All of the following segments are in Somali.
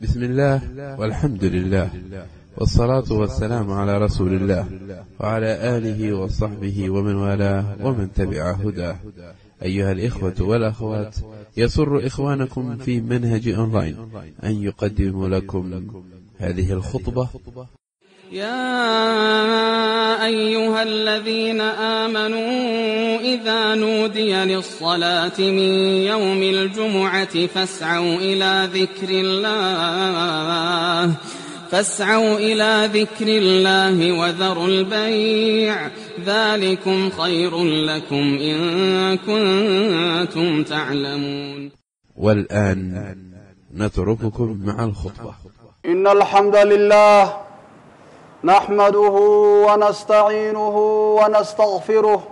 بسم الله والحمد لله والصلاة والسلام على رسول الله وعلى آله وصحبه ومن والاه ومن تبع هداه أيها الإخوة والأخوات يسر إخوانكم في منهج أونلاين أن يقدم لكم هذه الخطبة يا أيها الذين آمنوا إذا نودي للصلاة من يوم الجمعة فاسعوا إلى ذكر الله فاسعوا إلى ذكر الله وذروا البيع ذلكم خير لكم إن كنتم تعلمون والآن نترككم مع الخطبة إن الحمد لله نحمده ونستعينه ونستغفره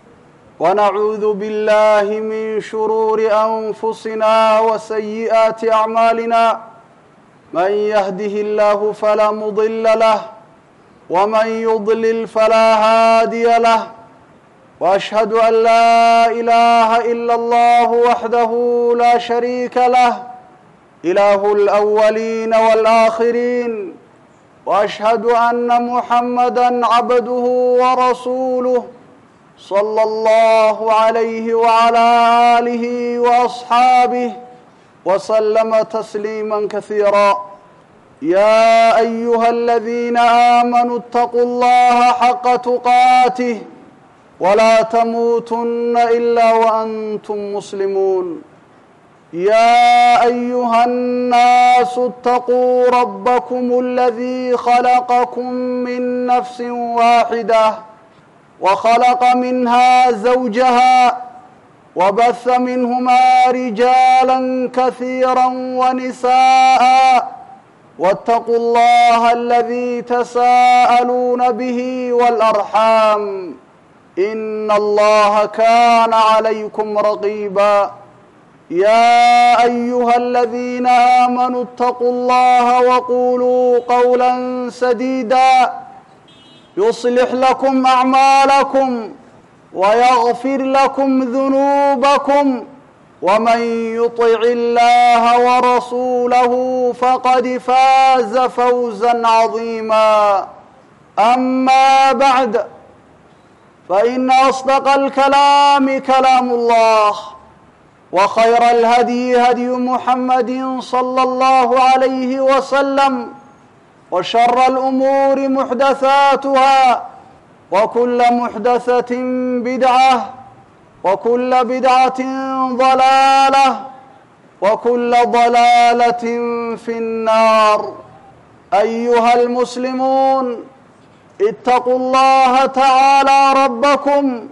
ونعوذ بالله من شرور أنفسنا وسيئات أعمالنا من يهده الله فلا مضل له ومن يضلل فلا هادي له وأشهد أن لا إله إلا الله وحده لا شريك له إله الأولين والآخرين واشهد ان محمدا عبده ورسوله صلى الله عليه وعلى اله واصحابه وسلم تسليما كثيرا يا ايها الذين امنوا اتقوا الله حق تقاته ولا تموتن الا وانتم مسلمون يا ايها الناس اتقوا ربكم الذي خلقكم من نفس واحده وخلق منها زوجها وبث منهما رجالا كثيرا ونساء واتقوا الله الذي تساءلون به والارحام ان الله كان عليكم رقيبا يا ايها الذين امنوا اتقوا الله وقولوا قولا سديدا يصلح لكم اعمالكم ويغفر لكم ذنوبكم ومن يطع الله ورسوله فقد فاز فوزا عظيما اما بعد فان اصدق الكلام كلام الله وخير الهدي هدي محمد صلى الله عليه وسلم وشر الأمور محدثاتها وكل محدثة بدعة وكل بدعة ضلالة وكل ضلالة في النار أيها المسلمون اتقوا الله تعالى ربكم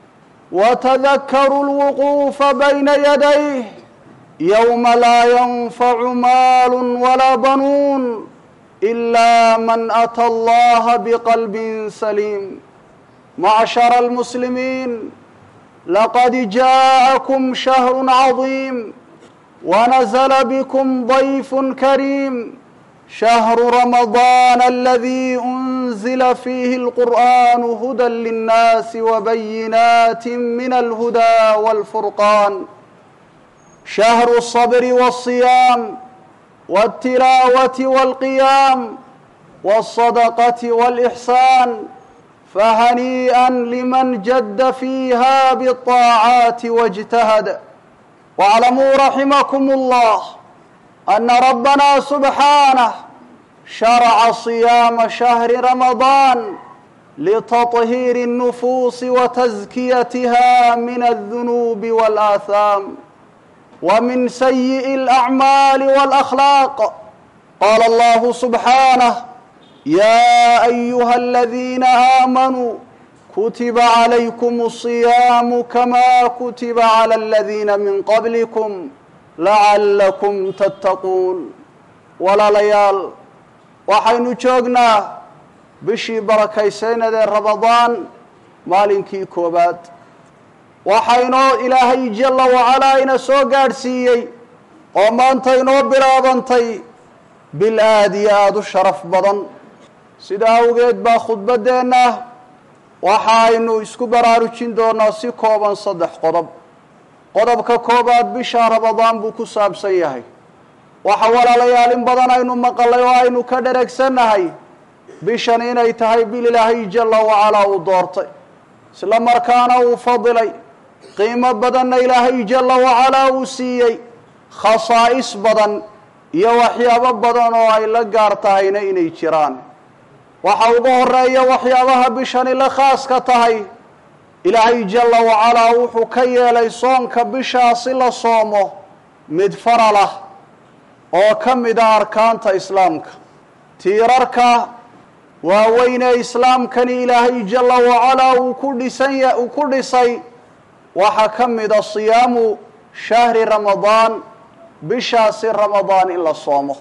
وتذكروا الوقوف بين يديه يوم لا ينفع مال ولا بنون الا من اتى الله بقلب سليم معشر المسلمين لقد جاءكم شهر عظيم ونزل بكم ضيف كريم شهر رمضان الذي انزل فيه القران هدى للناس وبينات من الهدى والفرقان شهر الصبر والصيام والتلاوه والقيام والصدقه والاحسان فهنيئا لمن جد فيها بالطاعات واجتهد واعلموا رحمكم الله ان ربنا سبحانه شرع صيام شهر رمضان لتطهير النفوس وتزكيتها من الذنوب والاثام ومن سيء الاعمال والاخلاق قال الله سبحانه يا ايها الذين امنوا كتب عليكم الصيام كما كتب على الذين من قبلكم lacallakum tattaquun walaalayaal waxaynu joognaa bishii barakaysaynadee ramadaan maalinkii koowaad waxaynoo ilaahay jalla wacalaa ina soo gaadhsiiyey oo maanta inoo bilaabantay bil aad iyo aada u sharaf badan sida awgeed baa khudbaddeenna waxaaynu isku baraarujin doonaa si kooban saddex qodob qodobka koobaad bisha ramadaan buu ku saabsan yahay waxa walaalayaal in badan aynu maqalay oo aynu ka dheragsannahay bishan inay tahay bil ilaahay jalla wacalaa uu doortay isla markaana uu fadilay qiimo badanna ilaahay jalla wacalaa uu siiyey khasaa'is badan iyo waxyaabo badan oo ay la gaar tahayna inay jiraan waxa ugu horeeya waxyaabaha bishani la khaaska tahay ilaahay jalla wacalaa wuxuu ka yeelay soonka bishaasi la soomo mid faral ah oo ka mid a arkaanta islaamka tiirarka waaweynee islaamkani ilaahay jalla wacalaa uu ku dhisanya uu ku dhisay waxaa ka mida siyaamu shahri ramadaan bishaasi ramadaan in la soomo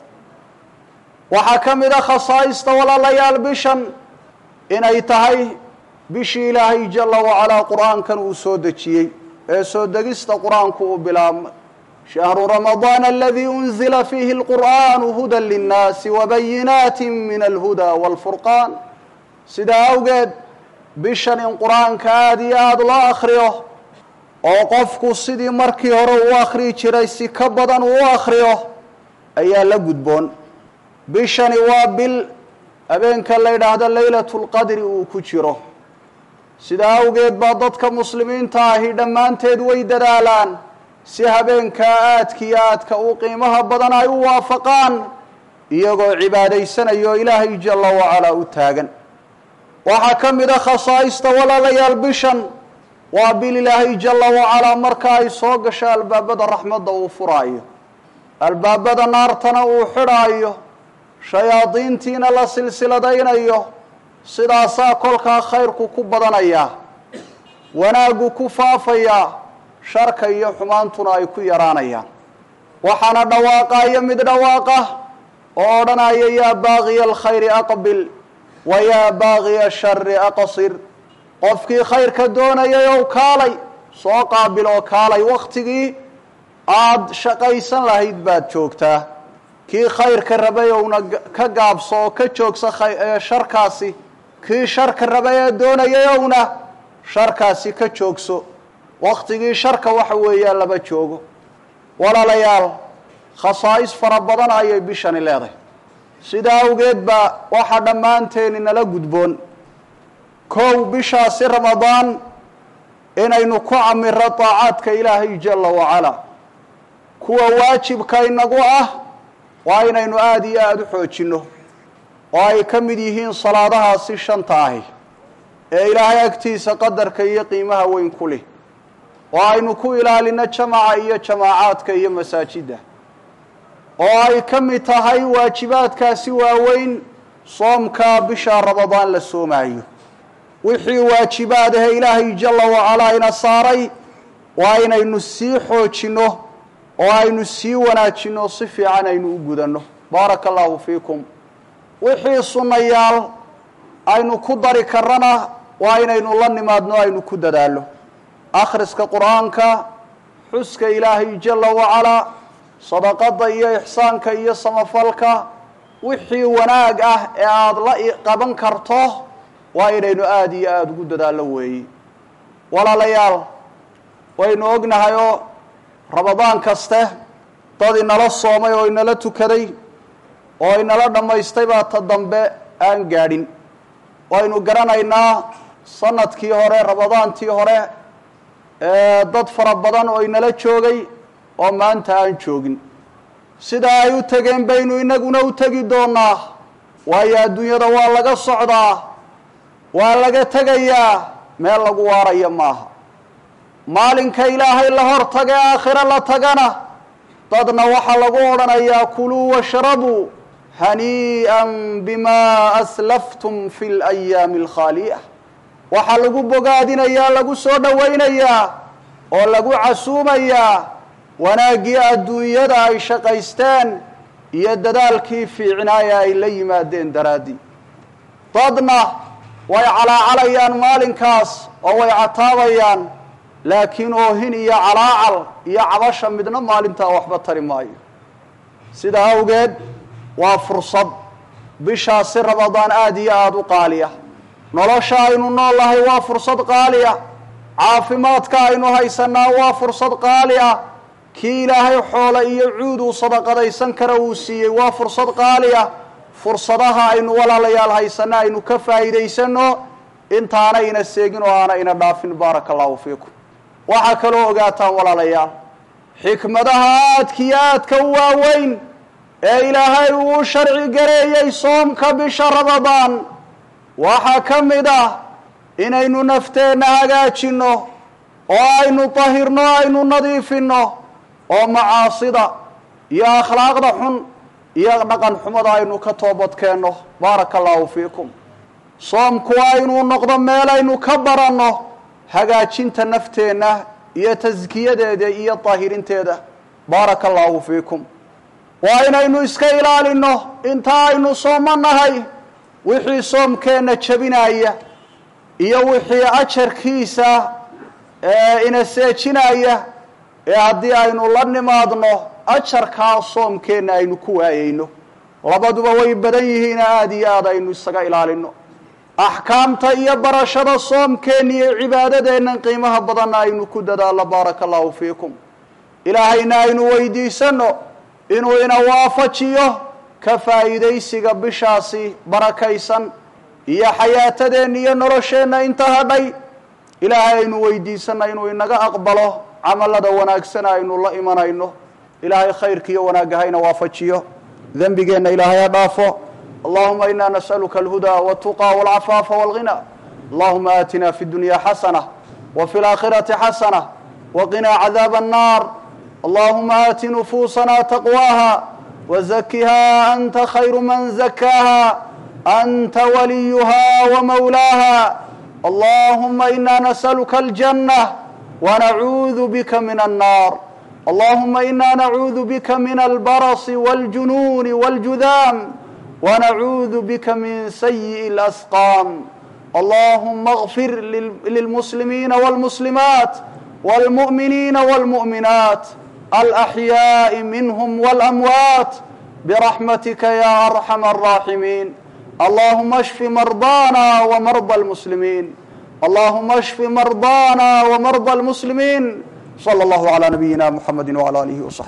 waxaa ka mid a khasaa'ista walaalayaal bishan inay tahay bishii ilaahay jalla wacalaa qur-aankan uu soo dejiyey ee soo degista qur-aanku uu bilaabmay shahru ramadaan aladii unzila fiihi alqur'aanu hudan linnaasi wabayinaati min alhuda waalfurqaan sidaa awgeed bishan in qur-aanka aada iyo aada loo akhriyo oo qofku sidii markii hore uu akhriyi jiray si ka badan uu u akhriyo ayaa la gudboon bishani waa bil habeenka la yidhaahdo leylatu lqadri uu ku jiro sidaa awgeed baa dadka muslimiinta ahi dhammaanteed way dadaalaan si habeenkaa aadka iyo aadka u qiimaha badan ay u waafaqaan iyagoo cibaadaysanayo ilaahay jalla wacalaa u taagan waxaa ka mid a khasaa'ista walaalayaal bishan waa bil ilaahay jalla wacalaa marka ay soo gasho albaabada raxmadda uu furaayo albaabada naartana uu xidhaayo shayaadiintiina la silsiladaynayo sidaasaa kolkaa khayrku ku badanayaa wanaaggu ku faafayaa sharka iyo xumaantuna ay ku yaraanayaan waxaana dhawaaqayo mid dhawaaqa oo odhanaya yaa baaqiya alkhayri aqbil wa yaa baaqiya ashari aqsir qofkii khayrka doonayay ow kaalay soo qaabil oo kaalay wakhtigii aada shaqaysan lahayd baad joogtaa kii khayrka rabay owna ka gaabso oo ka joogsa sharkaasi kii sharka rabay ee doonayay owna sharkaasi ka joogso wakhtigii sharka waxa weeyaan laba joogo walaalayaal khasaa'is fara badan ayay bishani leedahay sidaa awgeed baa waxaa dhammaanteeni nala gudboon kow bishaasi ramadaan inaynu ku camiro daacaadka ilaahay jalla wacalaa kuwa waajibka inagu ah waa inaynu aada iyo aada u xoojinno oo ay ka mid yihiin salaadahaasi shanta ahi ee ilaahay agtiisa qadarka iyo qiimaha weyn ku leh oo aynu ku ilaalino jamaca iyo jamaacaadka iyo masaajidda oo ay ka mid tahay waajibaadkaasi waaweyn soomka bisha ramadaan la soomaayo wixii waajibaad ahe ilaahay jalla wacalaa ina saaray waa inaynu sii xoojinno oo aynu sii wanaajinno si fiican aynu u gudanno baaraka allahu fiikum wixii sunnayaal aynu ku dari karana waa inaynu la nimaadno aynu ku dadaallo akhriska qur-aanka xuska ilaahay jalla wacalaa sadaqada iyo ixsaanka iyo samafalka wixii wanaag ah ee aada la qaban karto waa inaynu aada iyo aada ugu dadaallo weeye walaalayaal waynu ognahay oo ramadaan kaste dad inala soomay oo inala tukaday oo inala dhammaystay baa ta dambe aan gaadhin waynu garanaynaa sanadkii hore ramadaantii hore dad fara badan oo inala joogay oo maanta aan joogin sidaa ay u tegeen baynu inaguna u tegi doonaa waayo adduunyada waa laga socdaa waa laga tegayaa meel lagu waaraya maaha maalinka ilaahay la hor taga ee aakhiro la tagana dadna waxaa lagu odhanayaa kuluu washrabuu hanii'an bimaa aslaftum fi layaami alkhaaliya waxaa lagu bogaadinayaa lagu soo dhowaynayaa oo lagu casuumayaa wanaaggii adduunyada ay shaqaysteen iyo dadaalkii fiicnaaya ay la yimaadeen daraaddii dadna way calaacalayaan maalinkaas oo way cataabayaan laakiin oohin iyo calaacal iyo cabasha midna maalintaa waxba tari maayo sidaa awgeed waa fursad bishaasi ramadaan aada iyo aada u qaaliya nolosha aynu nool nahay waa fursad qaaliya caafimaadka aynu haysanaa waa fursad qaali ah kii ilaahay xoole iyo cuud uu sadaqadaysan kara uu siiyey waa fursad qaali ah fursadaha aynu walaalayaal haysanno aynu ka faa'iidaysanno intaana ina seegin oo aana ina dhaafin baaraka allahu fiikum waxaa kaloo ogaataan walaalayaal xikmadaha aadka iyo aadka u waaweyn ee ilaahay uu sharci gareeyey soomka bisha ramadaan waxaa ka mid ah inaynu nafteenna hagaajinno oo aynu tahirno aynu nadiifinno oo macaasida iyo akhlaaqda xun iyo dhaqan xumada aynu ka toobadkeenno baaraka allahu fiikum soomku waa inuu noqdo meel aynu ka baranno hagaajinta nafteenna iyo taskiyadeeda iyo daahirinteeda baaraka allahu fiikum waa inaynu iska ilaalinno inta aynu soomo nahay wixii soomkeenna jebinaya iyo wixii ajarkiisa ina seejinaya ee haddii aynu la nimaadno ajarkaa soomkeenna aynu ku waayeyno labaduba way badan yihiin aada iyo aad aynu isaga ilaalino axkaamta iyo barashada soomkeenna iyo cibaadadeennan qiimaha badanna aynu ku dadaalno baaraka allahu fiikum ilaahayna aynu weydiisanno inuu ina waafajiyo ka faa'iidaysiga bishaasi barakaysan iyo xayaatadeenna iyo nolosheenna inta hadhay ilaahay aynu weydiisanna inuu inaga aqbalo camalada wanaagsana aynu la imanayno ilaahay khayrka iyo wanaagga hayna waafajiyo dembigeenna ilaahay ha dhaafo allahuma ina nas'aluka alhuda waltuqa walcafaafa walghina allahuma aatina fi dunya xasana wa fi laakhirati xasana waqinaa cadaaba annar allahuma aati nufuusana taqwaha wazakiha anta khayru man zakaaha anta waliyuha wamawlaaha allahuma ina nas'aluka aljanة ونعوذ بك من النار اللهم إنا نعوذ بك من البرص والجنون والجذام ونعوذ بك من سيء الأسقام اللهم اغفر للمسلمين والمسلمات والمؤمنين والمؤمنات الأحياء منهم والأموات برحمتك يا أرحم الراحمين اللهم اشف مرضانا ومرضى المسلمين اللهم اشف مرضانا ومرضى المسلمين صلى الله على نبينا محمد وعلى آله وصحبه